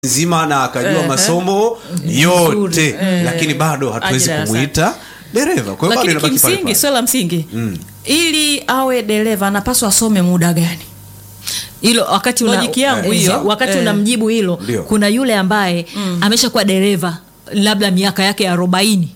nzima na akajua Ehe. masomo yote lakini bado hatuwezi Ajira kumwita dereva kwa hiyo bado lakini inabaki pale kimsingi pale. swala la msingi ili awe dereva anapaswa asome muda gani hilo wakati una, Logic yangu eh, hiyo. wakati Eh. unamjibu hilo Ndio. kuna yule ambaye ameshakuwa dereva labda miaka yake arobaini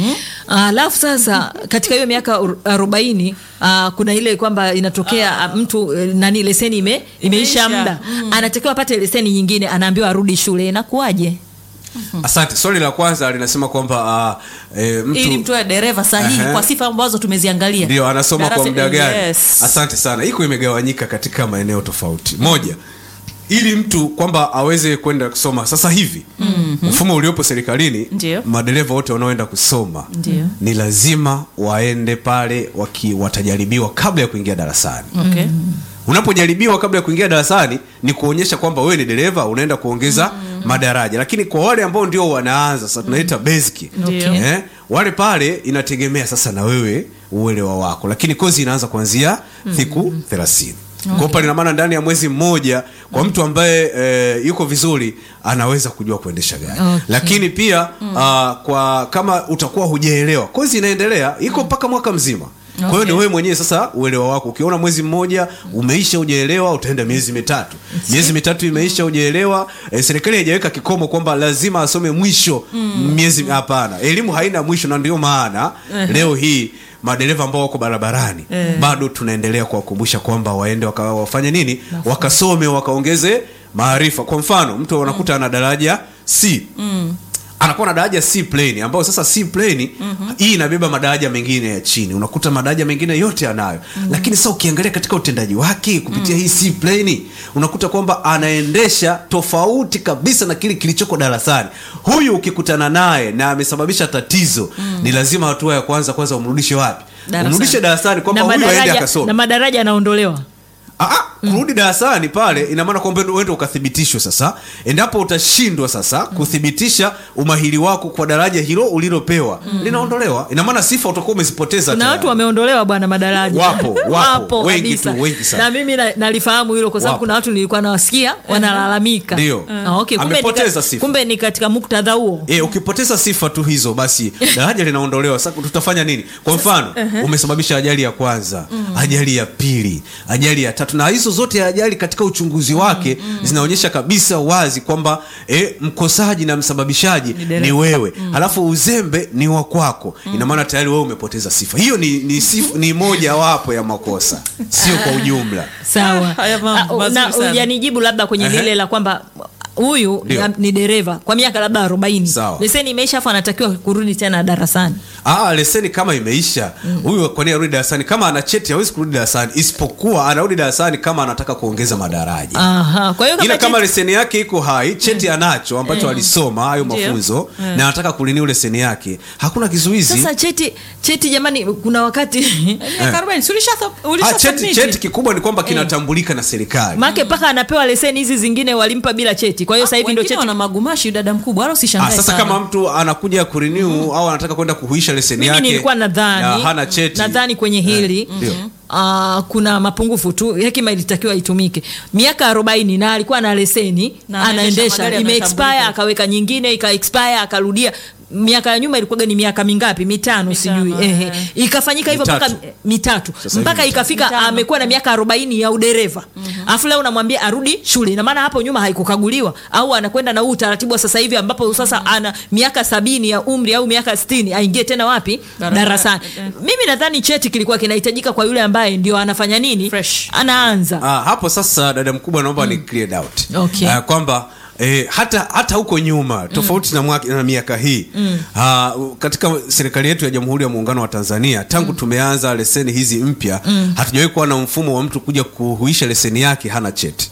alafu sasa katika hiyo miaka ur- arobaini uh, kuna ile kwamba inatokea ah, mtu eh, nani leseni ime, imeisha Imeisha. muda anatakiwa apate leseni nyingine anaambiwa arudi shule inakuwaje asante swali la kwanza linasema kwamba uh, e, mtu ili mtu awe dereva sahihi Ehe. kwa sifa ambazo tumeziangalia ndio anasoma kwa Darasa- muda gani yes. asante sana iko imegawanyika katika maeneo tofauti moja ili mtu kwamba aweze kwenda kusoma sasa hivi mm-hmm. mfumo uliopo serikalini Ndio. madereva wote wanaoenda kusoma Ndio. ni lazima waende pale waki, watajaribiwa kabla ya kuingia darasani okay. unapojaribiwa kabla ya kuingia darasani ni kuonyesha kwamba wewe ni dereva unaenda kuongeza madaraja lakini kwa wale ambao ndio wanaanza sasa tunaita basic Ndio. eh, wale pale inategemea sasa na wewe uelewa wako lakini kozi inaanza kuanzia siku thelathini kwa pale ina maana ndani ya mwezi mmoja kwa mtu ambaye e, yuko vizuri anaweza kujua kuendesha gari Okay. lakini pia ah, kwa kama utakuwa hujaelewa kozi inaendelea iko mpaka mwaka mzima kwa hiyo ni wewe mwenyewe sasa uelewa wako ukiona mwezi mmoja umeisha ujaelewa utaenda miezi mitatu miezi mitatu imeisha ujaelewa e, serikali haijaweka kikomo kwamba lazima asome mwisho miezi hapana elimu haina mwisho na ndio maana leo hii madereva ambao wako barabarani bado tunaendelea kuwakumbusha kwamba waende waka, wafanye nini wakasome wakaongeze maarifa kwa mfano mtu unakuta ana daraja c anakuwa na daraja C plane ambayo sasa C plane hii inabeba madaraja mengine ya chini unakuta madaraja mengine yote anayo lakini sasa ukiangalia katika utendaji wake kupitia hii C plane unakuta kwamba anaendesha tofauti kabisa na kile kilichoko darasani huyu ukikutana naye na amesababisha tatizo ni lazima hatua ya kwanza kwanza umrudishe wapi Darasani. umrudishe darasani kwamba na huyu aende madaraja, akasome na madaraja yanaondolewa Ah, ah, kurudi darasani pale ina maana kwamba uende ukathibitishwe sasa endapo utashindwa sasa kuthibitisha umahiri wako kwa daraja hilo ulilopewa linaondolewa ina maana sifa utakuwa umezipoteza kuna tayari. watu wameondolewa bwana madaraja Wapo, wapo, wengi kabisa. tu, wengi sana. na mimi na- nalifahamu hilo kwa sababu Wapo. kuna watu nilikuwa nawasikia wanalalamika Ndio. Ah, okay. kumbe, ni Amepoteza ka- sifa. kumbe ni katika muktadha huo E, ukipoteza sifa tu hizo basi daraja linaondolewa sasa tutafanya nini kwa mfano umesababisha ajali ya kwanza ajali ya pili ajali ya tatu na hizo zote ajali katika uchunguzi wake zinaonyesha kabisa wazi kwamba e, mkosaji na msababishaji ni, wewe halafu uzembe ni wa kwako ina maana tayari wewe umepoteza sifa hiyo ni, ni, sif, ni moja wapo ya makosa sio kwa ujumla sawa haya mambo Ah, mazuri na sana. hujanijibu labda kwenye Ehe. lile la kwamba huyu Ndio. ni- ni dereva kwa miaka labda arobaini Sawa. leseni imeisha afu anatakiwa kurudi tena darasani Ah, leseni kama imeisha huyu kwa nini arudi darasani kama ana cheti hawezi kurudi darasani isipokuwa anarudi darasani kama anataka kuongeza madaraja Aha. kwa hiyo ila kama cheti- leseni yake iko hai cheti anacho ambacho alisoma hayo Ndio. mafunzo na anataka kuliniu leseni yake hakuna kizuizi sasa cheti cheti jamani kuna wakati Miaka arobaini, si ulisha- ulisha ah, cheti, submit? cheti kikubwa ni kwamba kinatambulika na serikali make mpaka anapewa leseni hizi zingine walimpa bila cheti kwa hiyo sasa hivi ndio Wengine cheti wana magumashi dada mkubwa wala Ah, usishangae sasa sana. kama mtu anakuja kurenew au anataka kwenda kuhuisha leseni mimi yake nilikuwa na nadhani hana cheti nadhani kwenye hili ndio. Uh, kuna mapungufu tu hekima ilitakiwa itumike miaka arobaini na alikuwa na leseni Na anaendesha anaendesha magari ime yanatambulika. expire akaweka nyingine ika expire akarudia miaka ya nyuma ilikuwaga ni miaka mingapi mitano, Mitano, sijui eh. ehe ikafanyika hivyo mpaka Mitatu. mitatu Sasa hivi mpaka mitatu. ikafika Mitano. amekuwa na miaka arobaini ya udereva alafu leo unamwambia arudi shule ina maana hapo nyuma haikukaguliwa au anakwenda na huu utaratibu wa sasa hivi ambapo sasa ana miaka sabini ya umri au miaka sitini aingie tena wapi Darasa- darasani eh. mimi nadhani cheti kilikuwa kinahitajika kwa yule ambaye ndio anafanya nini Fresh. anaanza Ah, hapo sasa dada mkubwa naomba ni clear doubt Okay. Ah, kwamba Eh, hata hata huko nyuma tofauti na, mwaka, na miaka hii ah, katika serikali yetu ya Jamhuri ya Muungano wa Tanzania tangu tumeanza leseni hizi mpya hatujawahi kuwa na mfumo wa mtu kuja kuhuisha leseni yake hana cheti.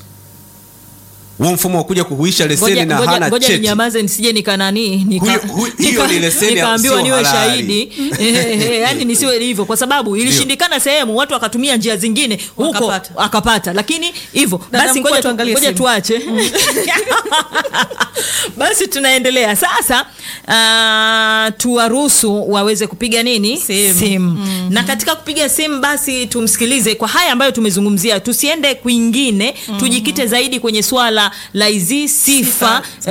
Huo mfumo wa kuja kuhuisha leseni ngoja na ngoja- hana ngoja cheti ninyamaze nisije nikanani nika, Huyo- huyo- hiyo ni leseni ya- nikaambiwa sio niwe halali. shahidi yani nisiwe hivyo kwa sababu ilishindikana sehemu watu wakatumia njia zingine huko Wakapata. akapata lakini hivyo Dada basi mkuu, ngoja tu- tuangalie ngoja simu. tuache basi tunaendelea sasa uh, tuwaruhusu waweze kupiga nini Simu. na katika kupiga simu basi tumsikilize kwa haya ambayo tumezungumzia tusiende kwingine tujikite zaidi kwenye swala la hizi sifa